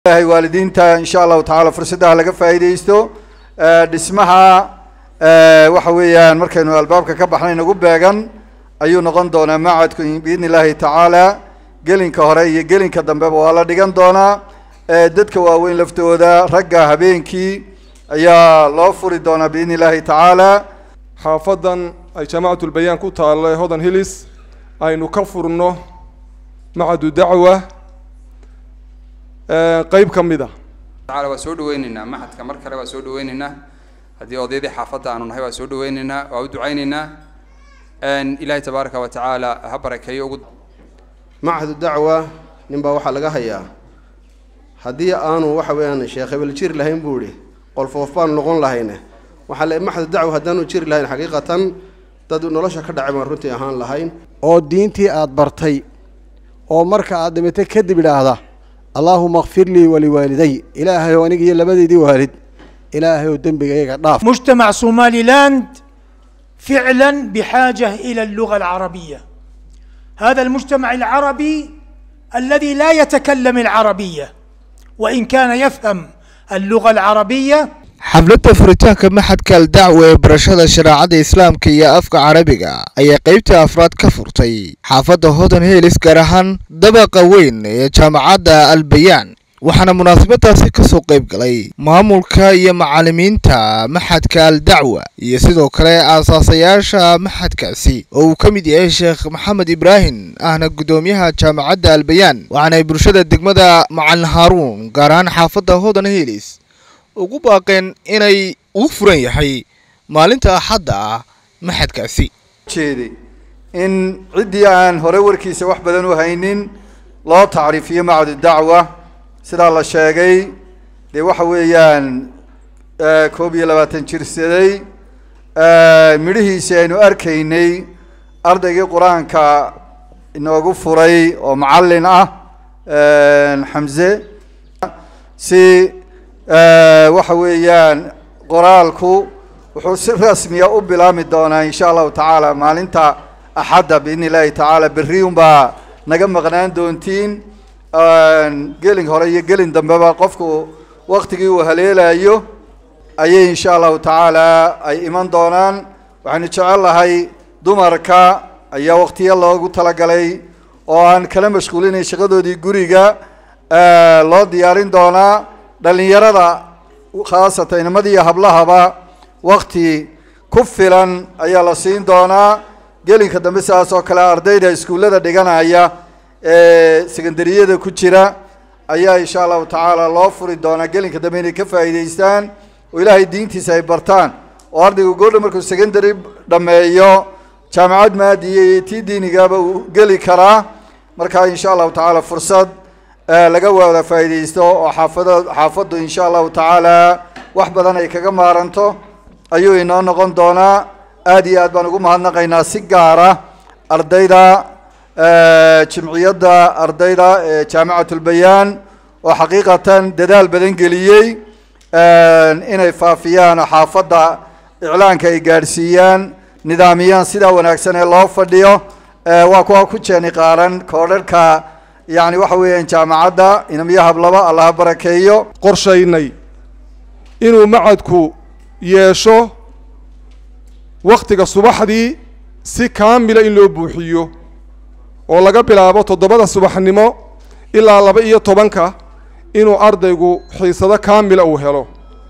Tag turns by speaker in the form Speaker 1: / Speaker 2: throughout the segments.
Speaker 1: ilahay waalidiinta insha allahu tacaala fursaddaha laga faa'iidaysto dhismaha waxa weeyaan markaynu albaabka ka baxnay nagu beegan ayuu noqon doonaa macadku biidni illaahi tacaala gelinka hore iyo gelinka dambeba waa la dhigan doonaa dadka waaweyn laftooda ragga habeenkii ayaa loo furi doonaa biidni illaahi tacaala
Speaker 2: xaafadan ay jaamacatulbayaan ku taallo ee hodan hillis aynu ka furno macadu dacwa qeyb ka mid a
Speaker 3: tacaala waa soo dhaweyneynaa maxadka mar kale waa soo dhaweyneynaa haddii odaydii xaafadda aanu nahay waa soo dhaweyneynaa waa u ducayneynaa ilaahay tabaaraka wa tacaala ha barakeeyo ugu
Speaker 4: machadu dacwa nin baa waxaa laga hayaa haddii aanu waxa weeyaan sheekh hebel jiri lahayn buu ihi qolfoof baanu noqon lahayne waxaa le maxadu dacwa haddaanu jiri lahayn xaqiiqatan dad nolosha ka dhacay baan runtii ahaan lahayn
Speaker 5: oo diintii aada bartay oo marka aada dhimatay kadib idhaahda allaahuma kfir lii waliwaaliday ilaahayow aniga iyo labadeydii waalid ilaahayow dembiga iyaga dhaaf
Speaker 6: مجتمع صومالي لاند فعلا بحاجة إلى اللغة العربية هذا المجتمع العربي الذي لا يتكلم العربية وإن كان يفهم اللغة العربية
Speaker 7: xafladda furitaanka maxadka aldacwa ee barashada shareecada islaamka iyo afka carabiga ayaa qeybta afraad ka furtay xaafadda hodan heelis gaar ahaan dabaqa weyn ee jaamacadda albayaan waxaana munaasabadaasi ka soo qayb galay maamulka iyo macallimiinta maxadka aldacwa iyo sidoo kale aasaasayaasha maxadkaasi oo uu ka mid yahay sheekh maxamed ibraahim ahna guddoomiyaha jaamacadda albayaan waxaana ay bulshada degmada macalin haaruun gaar ahaan xaafadda hodan heelis ugu baaqeen inay uu furan yahay maalinta axadda ah maxadkaasi
Speaker 1: jeeday in ciddii aan hore warkiisa wax badan u haynin loo tacriifiyo macadu dacwa sidaa la sheegay dee waxa weeyaan koob iyo labaatan jirsaday midhihiisi aynu arkaynay ardaygii qur-aanka inoogu furay oo macallin ah xamse si waxa weeyaan qoraalku wuxuu si rasmiya u bilaami doonaa insha allahu tacaala maalinta axadda biidni illaahi tacaala berriun baa naga maqnaan doontiin gelin hore iyo gelin dambeba qofku waktigii uu haleelayo ayay insha allahu tacaala ay iman doonaan waxaynu jecel lahay dumarka ayaa waktiyo loogu talagalay oo aan kala mashquulinay shaqadoodii guriga loo diyaarin doonaa dhalinyarada khaasatan inamada iyo hablahaba wakti ku filan ayaa la siin doonaa gelinka dambe sidaas oo kale ardayda iskuullada dhiganaya ee secondariyada ku jira ayaa insha allahu tacaala loo furi doonaa gelinka dambe inay ka faa'iidaystaan oo ilaahay diintiisa ay bartaan oo ardaygu goordha markuu secondary dhammeeyo jaamacad maadiya iyo tii diinigaba uu geli karaa marka insha allahu tacaala fursad laga wada faa'iidaysto oo xaafada xaafaddu insha allahu tacaala wax badan ay kaga maaranto ayuu inoo noqon doonaa aad iyo aad baan ugu mahadnaqaynaa si gaara ardayda jimciyadda ardayda ee jaamacatulbayaan oo xaqiiqatan dadaal badan geliyey inay faafiyaan oo xaafadda iclaanka ay gaadhsiiyaan nidaamiyaan sidaa wanaagsan ee loo fadhiyo waa kuwa ku jeeni qaaran koodharhka yacni waxa weeyaan jaamacadda inamiyo hablaba allaha barakeeyo
Speaker 2: qorshaynay inuu macadku yeesho wakhtiga subaxdii si kaamila in loo buuxiyo oo laga bilaabo toddobada subaxnimo ilaa laba iyo tobanka inuu ardaygu xiisado kaamila uu helo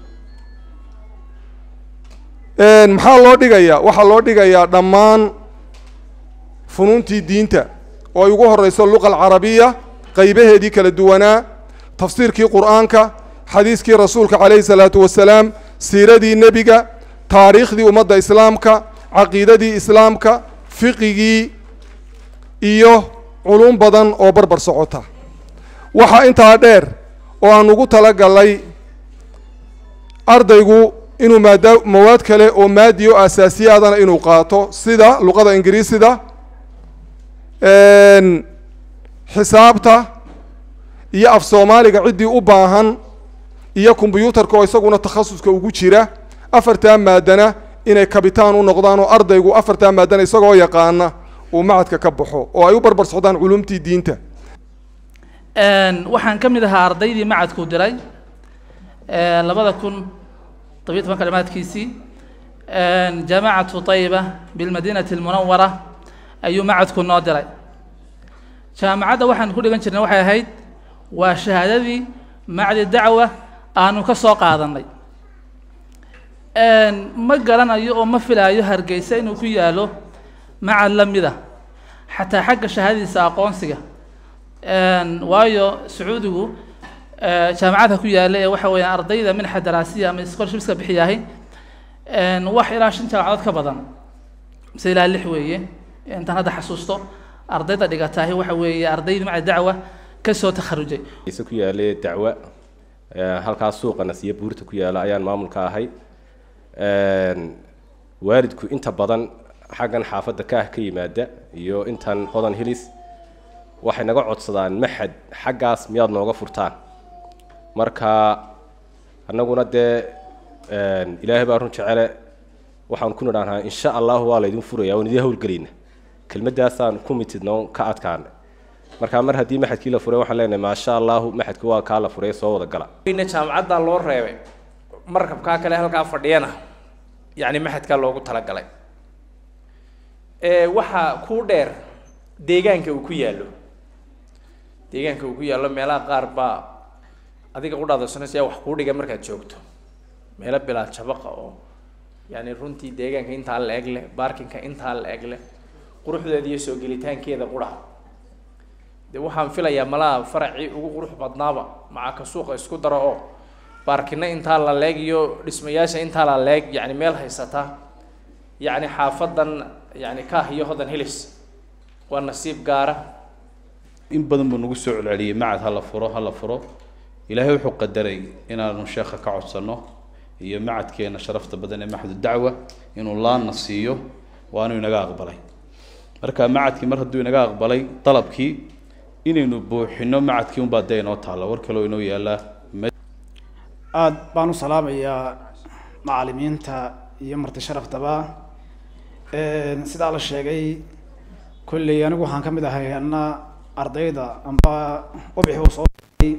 Speaker 2: maxaa loo dhigayaa waxaa loo dhigayaa dhammaan funuuntii diinta oo ay ugu horeyso luqa alcarabiya qaybaheedii kala duwanaa tafsiirkii qur'aanka xadiiskii rasuulka calayhi salaatu wasalaam siiradii nebiga taariikhdii ummadda islaamka caqiidadii islaamka fiqigii iyo culum badan oo barbar socota waxaa intaa dheer oo aan ugu talagalay ardaygu inuu maada mawaad kale oo maadi o asaasiyaadana inuu qaato sida luqada ingiriisida xisaabta iyo af soomaaliga ciddii u baahan iyo kombyuutarka oo isaguna takhasuska ugu jira afartaa maadana inay kabitaan u noqdaan oo ardaygu afartaa maadana isagoo yaqaana uu macadka ka baxo oo ay u barbar socdaan culumtii diinta
Speaker 8: waxaan ka mid ahaa ardaydii macadkuu diray labada kun tobiyo toban kalimaadkiisii jaamacatu tayiba bilmadiinati almunawara ayuu macadku noo diray jaamacadda waxaan ku dhigan jirnay waxay ahayd waa shahaadadii macdi dacwa aanu ka soo qaadanay ma garanayo oo ma filaayo hargeysa inuu ku yaalo macad la mida xataa xagga shahaadadiisa aqoonsiga waayo sacuudigu jaamacadha ku yaalla ee waxa weeyaan ardayda minxa daraasiya ama scholarshipska bixiyahay wax ilaa shan jaamacadood ka badan mise ilaa lix weeye intaan hadda xasuusto ardayda dhigataahi waxa weeye ardaydii macad dacwa ka soo takharujay
Speaker 9: ise ku yaalay dacwa halkaas suuqa nasiya buurta ku yaala ayaan maamulka ahay waalidku inta badan xaggan xaafadda kaah ka yimaada iyo intan hodan hilis waxay naga codsadaan maxad xaggaas miyaad nooga furtaan marka annaguna dee ilaahay baa run jecele waxaan ku nidhahnaa insha allahu waa laydin furaya waan idiin howlgelayna kelmaddaasaan ku mitidno ka adkaana marka mar haddii maxadkii la furay waxaan leenahay maasha allahu maxadkii waa kaa la furay soo wada gala
Speaker 10: jaamacaddaa loo reebay markabkaa kale halkaa fadhiyana yacni maxadkaa loogu talagalay waxaa kuu dheer deegaanka uu ku yaallo deegaanka uu ku yaallo meelaha qaar baa adiga qudhaadaysanaysa wax kuu dhiga markaad joogto meelo bilaa jabaqa oo yacni runtii deegaanka intaa la eg leh baarkinka intaa la eg leh quruxdeeda iyo soo gelitaankeeda qudha de waxaan filayaa malaha faracii ugu qurux badnaaba maca ka suuqa isku daro oo baarkina intaa la leeg iyo dhismayaasha intaa la leeg yacni meel haysata yacni xaafadan yacni kaah iyo hodan hilis waa nasiib gaara
Speaker 11: in badan buu nagu soo celceliyey macad ha la furo ha la furo ilaahay wuxuu qadaray inaanu sheekha ka codsanno iyo macadkeena sharafta badan ee maxadu dacwa inuu laana siiyo waanu inaga aqbalay marka macadkii mar hadduu inaga aqbalay dalabkii inaynu buuxino macadkii unbaa dee inoo taalla war kaloo inoo yaallaa
Speaker 12: aada baan u salaamayaa macalimiinta iyo marti sharaftaba sidaa la sheegay kolley anigu waxaan ka mid ahay anna ardayda amba ubixi uu soo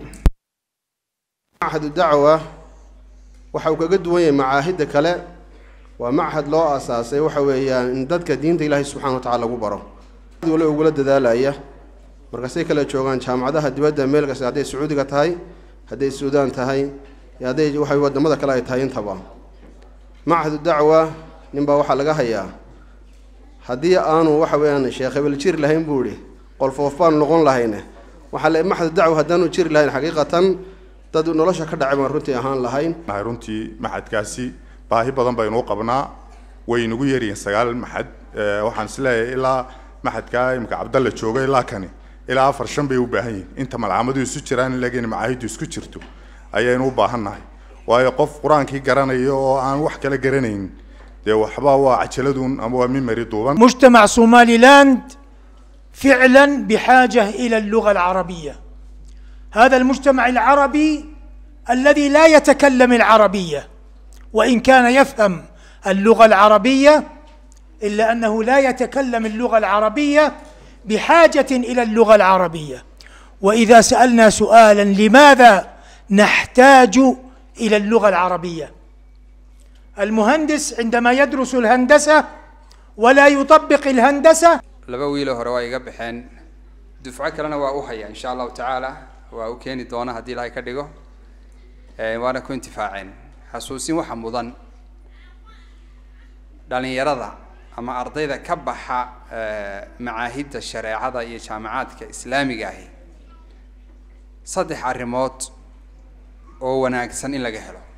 Speaker 4: machadu dacwa waxa uu kaga duwan yahay macaahidda kale waa machad loo aasaasay waxa weeyaan in dadka diinta ilaahay subxana wa tacala lagu baro wali ugula dadaalaya markaasay kala joogaan jaamacadaha dibadda meel kasta hadday sacuudiga tahay hadday suudaan tahay iyo hadday waxa wadamada kale ay tahay intaba machadu dacwa ninbaa waxaa laga hayaa haddii aanu waxa weeyaan sheekh hebel jiri lahayn buu ihi qolfoof baanu noqon lahayne waxaa le machadu dacwa haddaanu jiri lahayn xaqiiqatan dad nolosha ka dhacay baan runtii ahaan lahayn
Speaker 13: nahay runtii maxadkaasi baahi badan baynuu qabnaa way nagu yaryihiin sagaal maxad waxaan isleeyahay ilaa maxadkaa imika cabdalla jooga ilaa kani ilaa afar shan bay u baahan yihiin inta malcamadu isu jiraan laakiin macaahiddu isku jirto ayaynu u baahan nahay waayo qof qur-aankii garanaya oo aan wax kala garanayn dee waxba waa cajaladun ama waa mimari duuban
Speaker 6: مجتمع صومالي لاند فعلا بحاجة إلى اللغة العربية هذا المجتمع العربي الذي لا يتكلم العربية وإن كان يفهم اللغة العربية إلا أنه لا يتكلم اللغة العربية بحاجة إلى اللغة العربية وإذا سألنا سؤالا لماذا نحتاج إلى اللغة العربية المهندس عندما يدرس الهندسة ولا يطبق الهندسة
Speaker 3: laba wiiloo hore waa iga baxeen dufco kalena waa u haya insha allahu tacaala waa u keeni doona haddii ilaahay ka dhigo waana ku intifaaceen xasuusin waxa mudan dhalinyarada ama ardayda ka baxa macaahidda shareecada iyo jaamacaadka islaamiga ahi saddex arrimood oo wanaagsan in laga helo